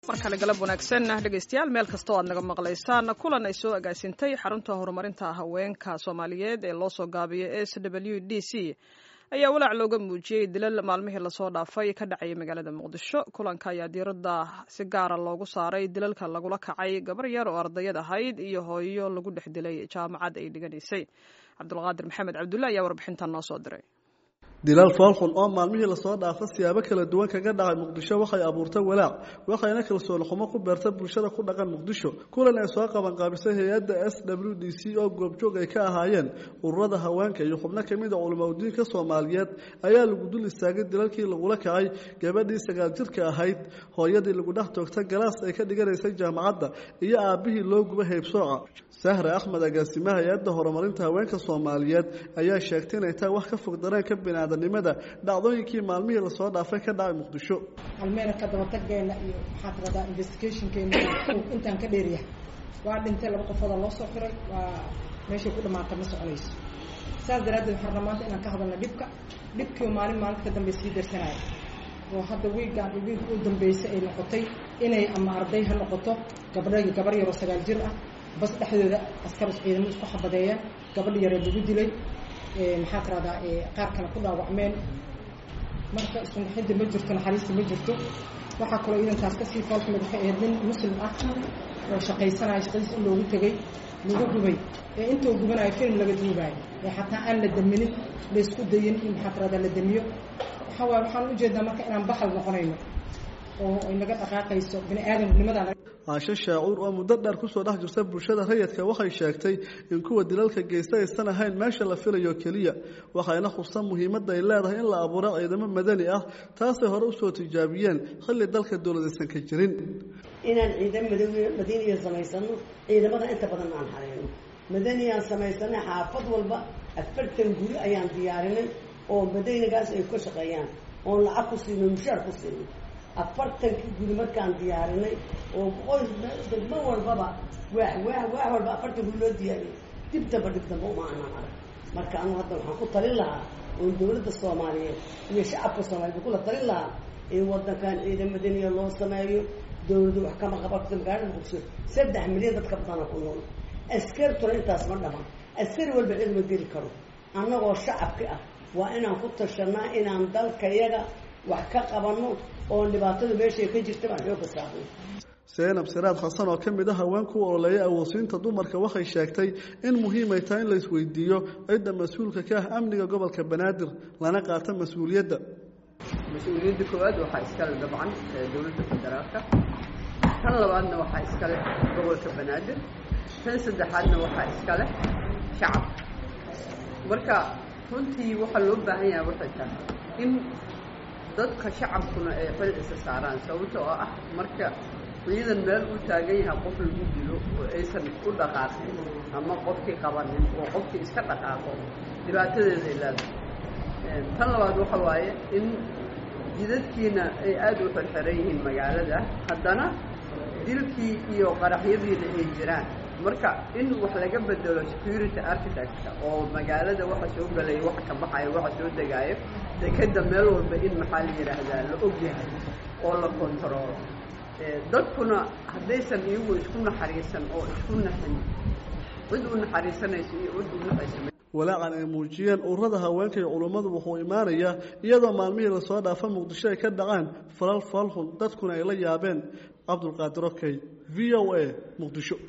mar kale galab wanaagsan dhegaystayaal meel kasta oo aad naga maqlaysaan kulan ay soo agaasintay xarunta horumarinta haweenka soomaaliyeed ee loo soo gaabiyay s w d c ayaa walaac looga muujiyey dilal maalmihii lasoo dhaafay ka dhacaya magaalada muqdisho kulanka ayaa diiradda si gaara loogu saaray dilalka lagula kacay gabar yar oo ardayad ahayd iyo hooyo lagu dhex dilay jaamacad ay dhiganaysay cabdulqaadir maxamed cabdulle ayaa warbixintan noo soo diray dilal foolxun oo maalmihii lasoo dhaafo siyaabo kala duwan kaga dhacay muqdisho waxay abuurtay walaac waxayna kalsooni xumo ku beerta bulshada ku dhaqan muqdisho kulan ay soo qabanqaabisay hay-adda s w d c oo goobjoog ay ka ahaayeen ururada haweenka iyo xubno kamid a culimaudiinka soomaaliyeed ayaa lagu dul istaagay dilalkii lagula kacay gabadhii sagaal jirka ahayd hooyadii lagu dhex toogta galaas ay ka dhiganaysay jaamacadda iyo aabbihii loo guba haybsooca sahre axmed agaasimaha hay-adda horumarinta haweenka soomaaliyeed ayaa sheegtay inay tahay wax ka fog dareenka biniaadanimada dhacdooyinkii maalmihii lasoo dhaafay ka dhacay muqdisho almeena ka dabataggeena iyo maxaa tiradaa investigationkeena intaan ka dheeryahay waa dhintay laba qofooda loo soo xiray waa meeshay ku dhamaatay ma soconayso saas daraaddeed waxaan rabaa maanta inaan ka hadalna dhibka dhibkii maalin maalinta ka dambe sii darsanaya oo hadda wiigaan wiig u dambeysay ay noqotay inay ama arday ha noqoto gabdha gabar yaroo sagaal jir ah bas dhexdooda askar ciidamo isku xabadeeyeen gabadha yaree lagu dilay maxaa tiradaa qaar kale ku dhaawacmeen marka iskunaxidda ma jirto naxariista ma jirto waxaa kaloo iidankaas kasii foolxumid waxay ahayd nin muslim ah oo shaqaysanaya shaqadiis in loogu tegay lagu gubay ee intuu gubanayo film laga duubaayo ee xataa aan la daminin laysku dayin in maxaa tiradaa la damiyo waxaa waay waxaan ujeedaa marka inaan baxal noqonayno oo ay naga dhaqaaqayso bini aadamnimada caasho shaacuur oo muddo dheer kusoo dhex jirta bulshada rayidka waxay sheegtay in kuwa dilalka geysta aysan ahayn meesha la filayo keliya waxayna khustan muhiimadda ay leedahay in la abuuro ciidamo madani ah taasay hore usoo tijaabiyeen xilli dalka dowladaysan ka jirin inaan ciidan madaniya samaysano ciidamada inta badan aan hareyno madaniyaan samaysanay xaafad walba afartan guri ayaan diyaarinay oo madanigaas ay ka shaqeeyaan oon lacag ku siino mushaar ku siino afartankii guri markaan diyaarinay oo qoys degmo walbaba waax waax waax walba afartan guri loo diyaariyay dib damba dhib damba uma anaan arag marka anu hadda waxaan ku talin lahaa oo dawladda soomaaliyeed iyo shacabka soomaliyeed kula talin lahaa in wadankan ciidan madaniya loo sameeyo dawladdu wax kama qabato magaalada muqdisho saddex milyan dadka badana ku nool askartuna intaas ma dhaman askari walba cid ma geli karo annagoo shacabki ah waa inaan ku tashanaa inaan dalkayaga wax ka qabano oo dhibaatada meeshay ka jirta baan xooga saarnay seenab siraad xasan oo ka mid a haweenku u ololeeyay awoodsiinta dumarka waxay sheegtay in muhiimay tahay in la isweydiiyo cidda mas-uulka ka ah amniga gobolka banaadir lana qaato mas-uuliyadda mas-uuliyadda koowaad waxaa iskale dabcan dowladda federaalka tan labaadna waxaa iskale gobolka banaadir tan saddexaadna waxaa iskale shacabka marka runtii waxaa loo baahan yahay waxay tahay in dadka shacabkuna ay xil isa saaraan sababta oo ah marka ciidan meel uu taagan yahay qof lagu dilo oo aysan u dhaqaaqin ama qofkii qabanin oo qofkii iska dhaqaaqo dhibaatadeeda ay leedahay tan labaad waxa waaye in jidadkiina ay aada u xirxiran yihiin magaalada haddana dilkii iyo qaraxyadiina ay jiraan marka in wax laga bedelo security architectka oo magaalada waxa soo galaya waxa ka baxayo waxa soo degaayo dekeda meel walba in maxaa la yidhaahdaa la og yahay oo la kontaroolo dadkuna haddaysan iyagu isku naxariisan oo isku naxin cid u naxariisanayso iyo cid u naxaysa walaacan ay muujiyeen ururada haweenka iyo culummadu wuxuu imaanayaa iyadoo maalmihii lasoo dhaafa muqdisho ay ka dhacaan falal falxun dadkuna ay la yaabeen cabdulqaadir okey v o a muqdisho